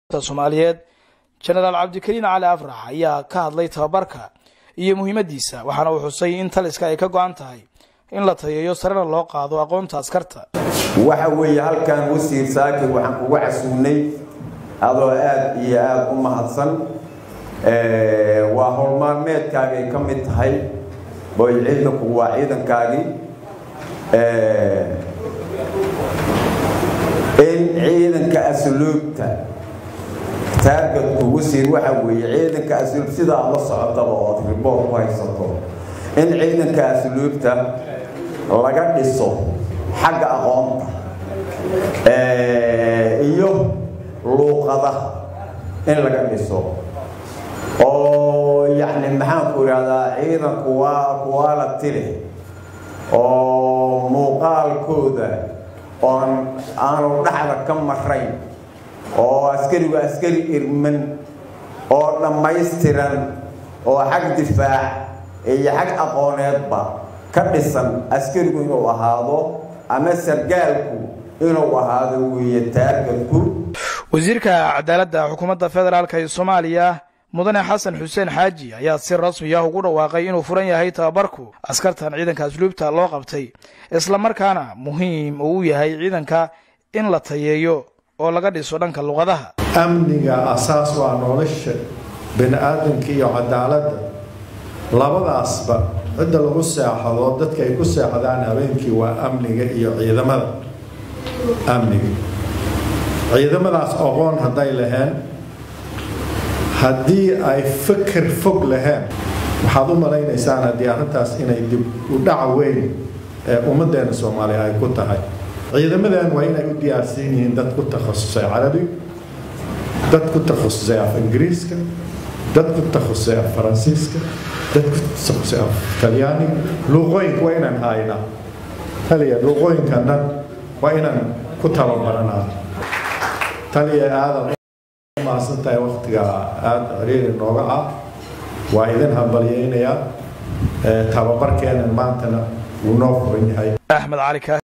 soomaaliyeed jenaraal cabdikariin cali afrax ayaa ka hadlay tababarka iyo muhiimadiisa waxaana uu xusay in taliska ay ka go-an tahay in la tayeeyo sarena loo qaado aqoonta askarta waxa weeye halkan wasiir saakir waxaan kuga casuunay adoo aad iyo aada u mahadsan waa howlmaalmeedkaagay ka mid tahay boy ciidanku waa ciidankaagii in ciidanka asluubta taargadku wasiir waxa weeye ciidanka asluub sida aad la socotaba ood riboort ku haysato in ciidanka asluubta laga dhiso xagga aqoonta iyo luuqadaha in laga dhiso oo yacni maxaanku idhahdaa ciidanku waa kuwaa la tili oo muuqaalkooda oon aanu dhaxda ka marayn oo askarigu askari irman oo dhammaystiran oo xag difaac iyo xag aqooneedba ka dhisan askarigu inuu ahaado ama sargaalku inuu ahaado weeye taargadku wasiirka cadaaladda xukuumadda federaalk ee soomaaliya mudane xasan xuseen xaaji ayaa si rasmi ah ugu dhawaaqay inuu furan yahay tababarku askartan ciidanka asluubta loo qabtay islamarkaana muhiim uu u yahay ciidanka in la tayeeyo oo laga dhiso dhanka luqadaha amniga asaas waa nolosha bani aadamka iyo cadaaladda labadaasba cidda lagu seexado dadka ay ku seexdaan habeenkii waa amniga iyo ciidamada amniga ciidamadaas aqoon hadday laheen haddii ay fikir fog laheen waxaad u malaynaysaan haddii arrintaas inay dib u dhaca weyn ee ummaddeena soomaaliya ay ku tahay ciidamadan waa inay u diyaarsan yihiin dad ku takhasusay carabiga dad ku takhasusay af ingiriiska dad ku takhasusay af faransiiska dad ku takhasusay af talyaaniga luuqooyinka waa inaan haynaa taliya luuqooyinkan dhan waa inaan ku tababaranaa taliya aadan mahadsan tahay waktiga aada ciriiri nooga ah waa idin hambalyeynayaa tababarkeenan maantana wuu noo furan yahay axmed cali